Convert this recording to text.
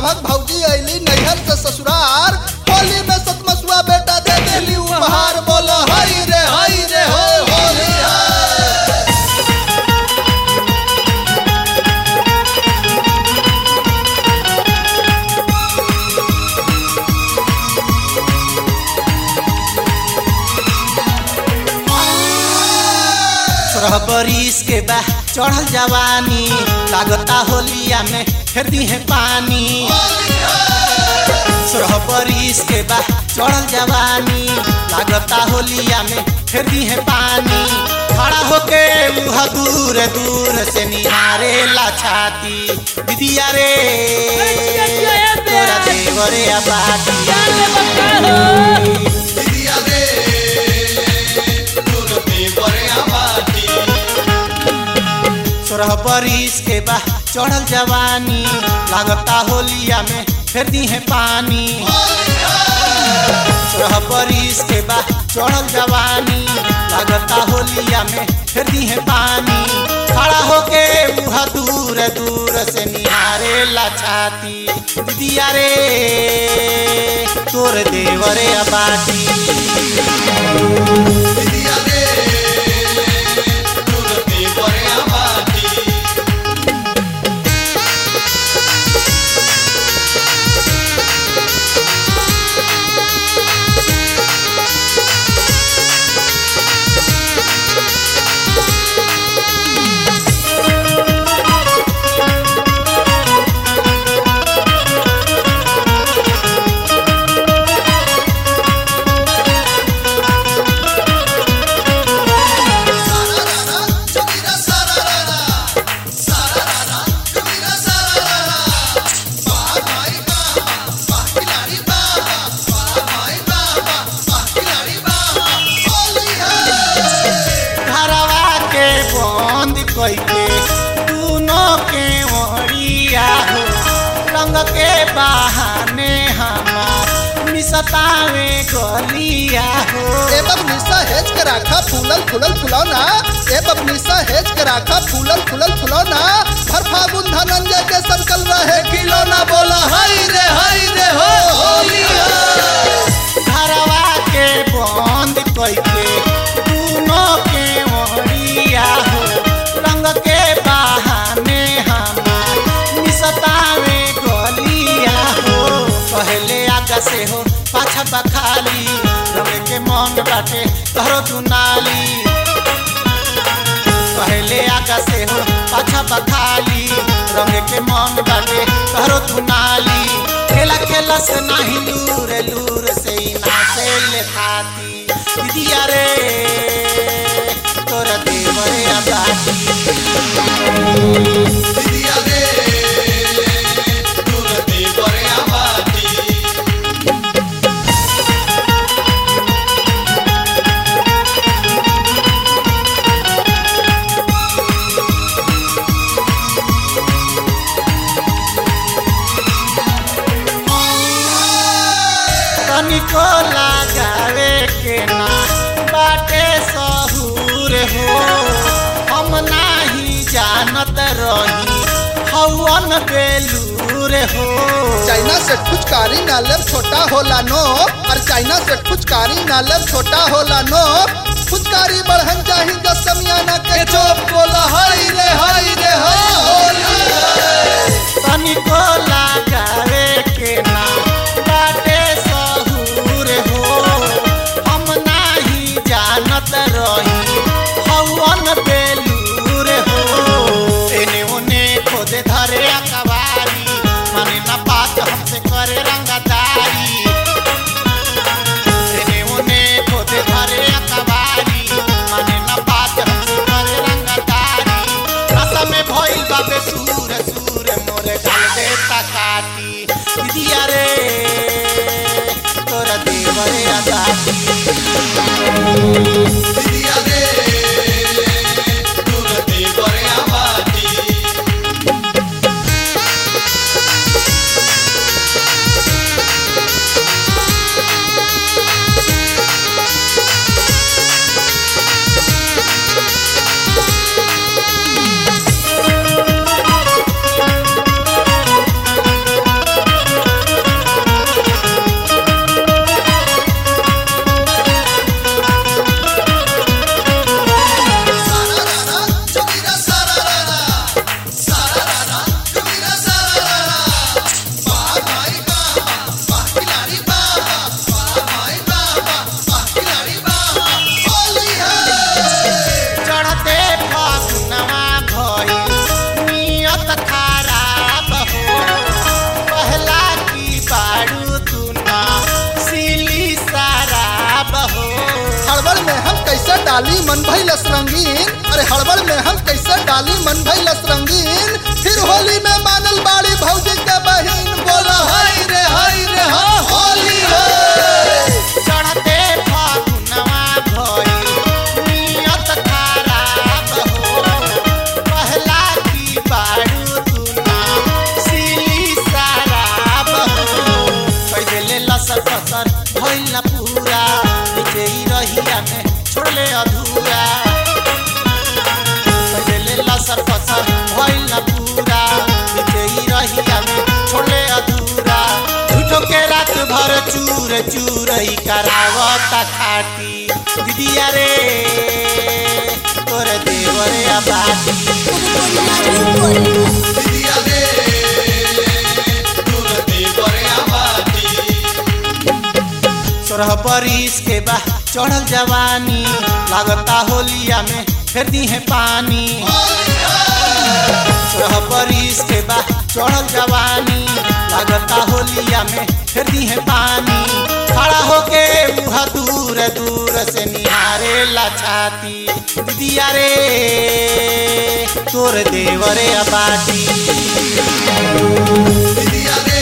भाग भौजी अली नैहर से ससुरार होली में सतमसुआ बेटा दे देली उपहार बोलो हई रे हई रे हो होली है सोरह बरिस के बा चढ़ल जवानी लागता होलिया में फेर दी है पानी सोरह बरिस के बा चढ़ल जवानी लागता होलिया में फेर दी है पानी खड़ा होके मुह दूर दूर से निहारे ला छाती दीदिया रे तोरा देवरे आबादी दीदिया रे तोर देवरे आबादी सोरह बरिस के बा चढ़ल जवानी लागता होलिया में फेर दी है पानी सोरह बरिस के बा चढ़ल जवानी लागता होलिया में फेर दी है पानी खड़ा होके मुह दूर दूर से निहारे ला छाती दीदिया रे तोर देवरे आबादी दीदिया रे तोर देवरे आबादी घरवा के बंद कइके दोनों के ओरिया हो रंग के बहाने हमार मिसतावे गलिया हो ए बबनीसा हेज के राखा फूलल फूलल फुलौना ए बबनीसा हेज के राखा फूलल फूलल फुलौना हर फागुन धनंजय के संकल रहे खिलौना बोला हाय रे हाय रे हो होली है घरवा के बंद कइके दोनों के ओरिया हो रंग के बहाने हमार मिसतावे गलिया हो पहले आगा से हो पाछा बखाली रंग के मन बाटे तहरो दुनाली पहले आगा से हो पाछा बखाली रंग के मन बाटे तहरो दुनाली खेला खेला से नाही लूर लूर से ही ना से ले खाती दीदिया रे तोरा देवरे आबादी दीदिया रे तोर देवरे आबादी तनिको लगावे के ना बाटे सहूर हो हम नाही जानत रही हवन बेलूर हो चाइना से फुचकारी नालम छोटा होला नो और चाइना से फुचकारी नालम छोटा होला नो फुचकारी बढ़न चाही दस समियाना के चोप बोला हाय रे हाय रे हो होली है तनिको लगावे के ना बाटे सहूर हो हम नाही जानत रही हवन बेलूर हो एने ओने खोदे धरे अकबारी माने ना बात हमसे करे रंगदारी एने ओने खोदे धरे अकबारी माने ना बात हमसे करे रंगदारी रसा में भइल बाबे सूर सूर मोरे गाल देता काटी दीदिया रे तोरा देवरे आजादी दीदिया रे तोर देवरे आबादी डाली मन भैलस रंगीन अरे हड़बड़ में हम कैसे डाली मन भैलस रंगीन फिर होली में मानल बाड़ी भौजी के बहिन बोला हाय रे हाय रे हाँ होली है चढ़ते फागुनवा भइल नियत खराब हो पहला की बारू तुना सिली शराब हो कैले लसर फसर भइल न पूरा नीचे ही रहिया में छोड़ले अधूरा कैले लसर फसर भइल न पूरा नीचे ही रहिया में छोड़ले अधूरा झूठो के रात भर चूर चूर ही करावता खाटी दीदिया रे तोर देवरे आबादी दीदिया रे तोर देवरे आबादी सोरह बरिस के बा चढ़ल जवानी लागता होलिया में फेर दी है पानी सोरह बरिस के बा चढ़ल जवानी लागता होलिया में फेर दी है पानी खड़ा होके मुहा दूर दूर से निहारे ला छाती दीदिया रे तोर देवरे अबाटी दीदिया रे